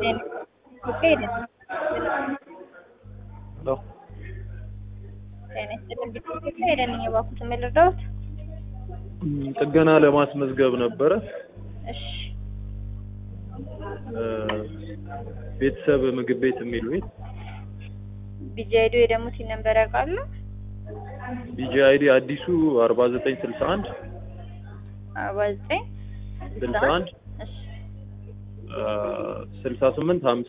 ኢትዮጵያ ሄደን ሄሎ ጤና ይስጥልን ኢትዮጵያ ሄደን እኛ እባክዎትን ምን ልርዳዎት? ም፣ ጥገና ለማስመዝገብ ነበረ። እሺ እ፣ ቤተሰብ ምግብ ቤት የሚል ቤት ቢጂ አይዲ ወይ ደግሞ ቲን ነምበር ያውቃሉ? ቢጂ አይዲ አዲሱ አርባ ዘጠኝ ስልሳ አንድ አርባ ዘጠኝ ስልሳ አንድ እሺ ስልሳ ስምንት ሀምሳ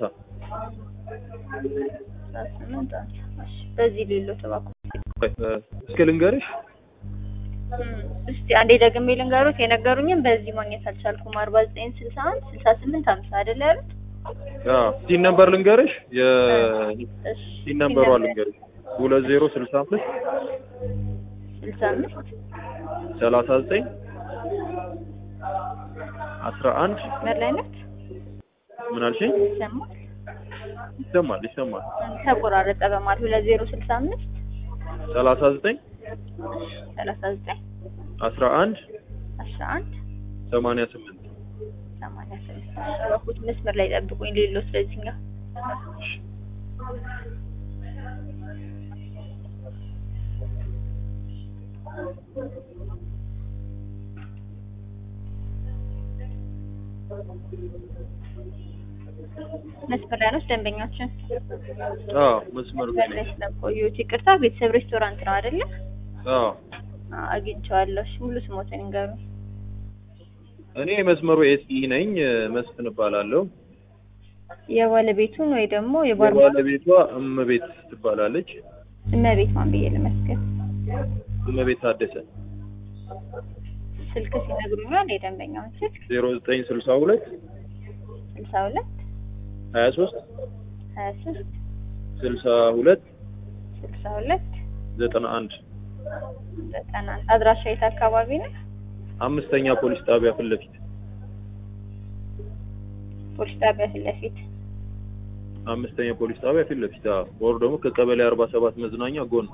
አስራ ስምንት አምሳ እሺ በዚህ ሌሎት እባክዎት እስኪ ልንገርሽ እም፣ እስቲ አንዴ ደግሜ ልንገሩት። የነገሩኝም በዚህ ማግኘት አልቻልኩም። አርባ ዘጠኝ ስልሳ አንድ ስልሳ ስምንት ሀምሳ አይደለ ያሉት? ቲን ነምበር ልንገርሽ እሺ የቲን ነምበሯ ልንገርሽ ሁለት ዜሮ ስልሳ አምስት ስልሳ አምስት ሰላሳ ዘጠኝ አስራ አንድ መስመር ላይ ናት። ምን አልሽኝ? ይሰማል? ይሰማል ይሰማል ተቆራረጠ በማለት ሁለት ዜሮ ስልሳ አምስት ሰላሳ ዘጠኝ ሰላሳ ዘጠኝ አስራ አንድ አስራ አንድ ሰማንያ ስምንት ሰማንያ ስምንት እባክዎት መስመር ላይ ጠብቁኝ። ሌሎት ስለዚህኛው መስመር ላይ ነው ደንበኛችን አዎ መስመር መስመር ላይ ስለቆዩት ይቅርታ። ቤተሰብ ሬስቶራንት ነው አይደለ? አዎ አዎ፣ አግኝቼዋለሁ። እሺ ሙሉ ስሞትን ይንገሩኝ። እኔ መስመሩ ኤስኢ ነኝ መስፍን እባላለሁ የባለቤቱን ወይ ደግሞ የባር የባለቤቷ እመቤት ትባላለች እመቤት ማን ብዬ ልመስገን? እመቤት ታደሰ ስልክ ሲነግሩኛል የደንበኛውን ስልክ ዜሮ ዘጠኝ ስልሳ ሁለት ስልሳ ሁለት ሀያ ሶስት ሀያ ሶስት ስልሳ ሁለት ስልሳ ሁለት ዘጠና አንድ ዘጠና አንድ አድራሻ የት አካባቢ ነው? አምስተኛ ፖሊስ ጣቢያ ፊት ለፊት ፖሊስ ጣቢያ ፊት ለፊት አምስተኛ ፖሊስ ጣቢያ ፊት ለፊት አዎ ወር ደግሞ ከቀበሌ አርባ ሰባት መዝናኛ ጎን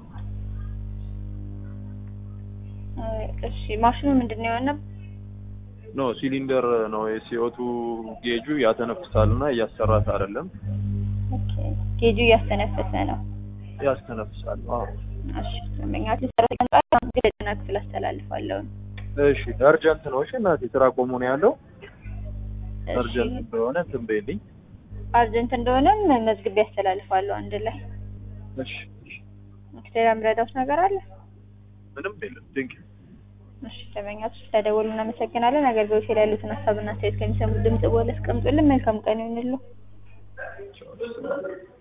እ፣ እሺ ማሽኑ ምንድን ነው የሆነ? ኖ ሲሊንደር ነው የሲኦቱ ጌጁ ያተነፍሳል እና እያሰራት አይደለም ኦኬ ጌጁ እያስተነፈሰ ነው። ያስተነፍሳል አዎ እሺ ደንበኛችን ሰራተኛ ጣቢያ ግን ለጤና ክፍል አስተላልፋለሁ። እሺ አርጀንት ነው እሺ እናቴ ስራ ቆሞ ነው ያለው እሺ አርጀንት እንደሆነ እንትን በይልኝ አርጀንት እንደሆነም መዝግቤ ያስተላልፋለሁ አንድ ላይ። እሺ እሺ ሌላ የምረዳውት ነገር አለ? ምንም የለም ድንቅ እሺ ደንበኛችን ስለደወሉ እናመሰግናለን። አገልግሎት ላይ ያሉትን ሀሳብና አስተያየት ከሚሰሙት ድምጽ በኋላ አስቀምጡልን። መልካም ቀን ይሁንልዎ። ቻው